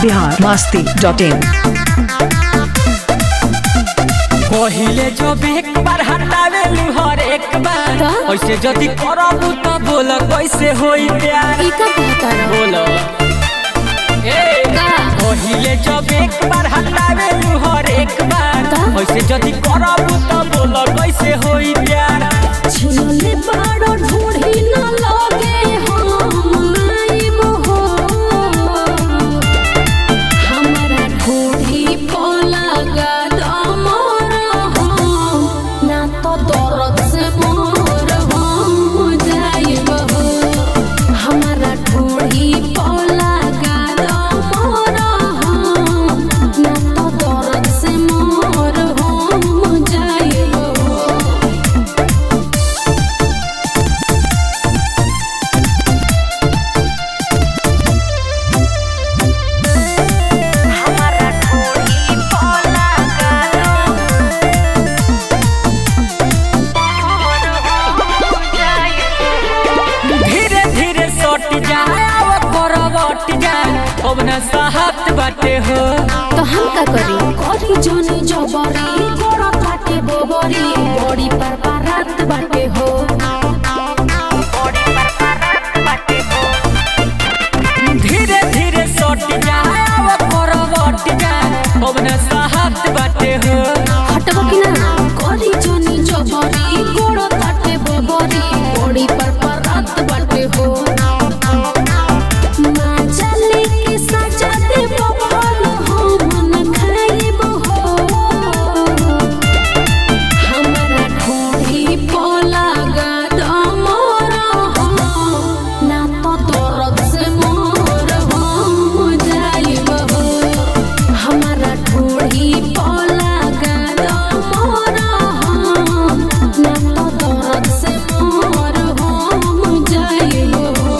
Bihar Masti dot in पहिले जब एक बार हटावे हर एक बार का? ऐसे जदि करबू त बोल कैसे होई प्यार ई का कहता रहो बोल ए का पहिले जब एक बार हटावे हर एक बार का? ऐसे जदि करबू त बोल कैसे होई प्यार छिलले बाड़ो ढूढ़ी न लगे हम आइब हो हमरा ढूढ़ी पो लगा दमर हो ना तो दर्द से मोर हम जाइब हो हमरा ढूढ़ी पो लगा दमर हो ना तो दर्द से मोर हम जाइब हो धीरे धीरे सट जाए अब करवट जाए अब न साहत बाटे हो तो हम का करी करी जनी जबरी गोड़ा काटे बोबरी बड़ी पर बारात बाटे हो धीरे धीरे सट जाए अब करवट जाए अब न साहत बाटे हो हटबो कि ना करी जनी जबरी गोड़ा काटे बोबरी बड़ी पर बारात बाटे हो माजा लेके सजा दे बबल हो मन खाइब हो हमरा ढूढ़ी पोला गदमर हो ना तो दर्द से मोर हम जाइब हो हमरा ढूढ़ी पोला गदमर हो ना तो दर्द से मोर हम जाइब हो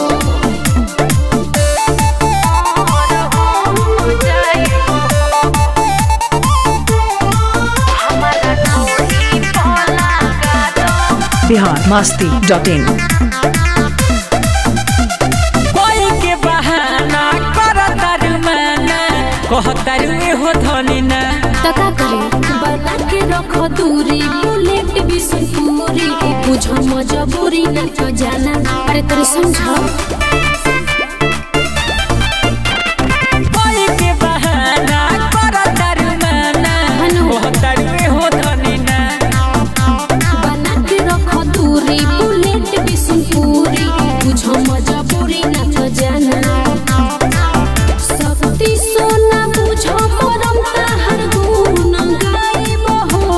बिहार मस्ती डॉट इन कोई के बहाना कर तारू माना कह तारू हो धनी ना तका करे बना के रखो दूरी बुलेट भी सुनपुरी बुझो मजबूरी न तो जाना अरे तोरी समझो कोई के बहाना कर तारू माना हनु। कह तारू हो धनी ना बना के रखो दूरी बुलेट भी सुनपुरी बुझो मजबूरी न तो जाना शक्ति सोना बुझो परम ताहर गुण गाइब हो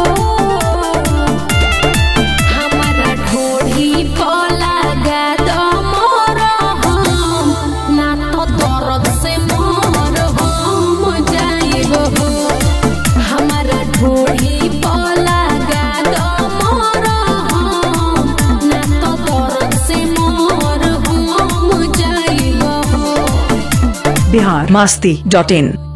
हमारा ढोढ़ी पोला गाद मोर हम ना तो दर्द से मोर हम जाइब हो हमारा ढोढ़ी पोला गाद मोर हम ना तो दर्द से मोर हम जाइब हो बिहार मस्ती डॉट इन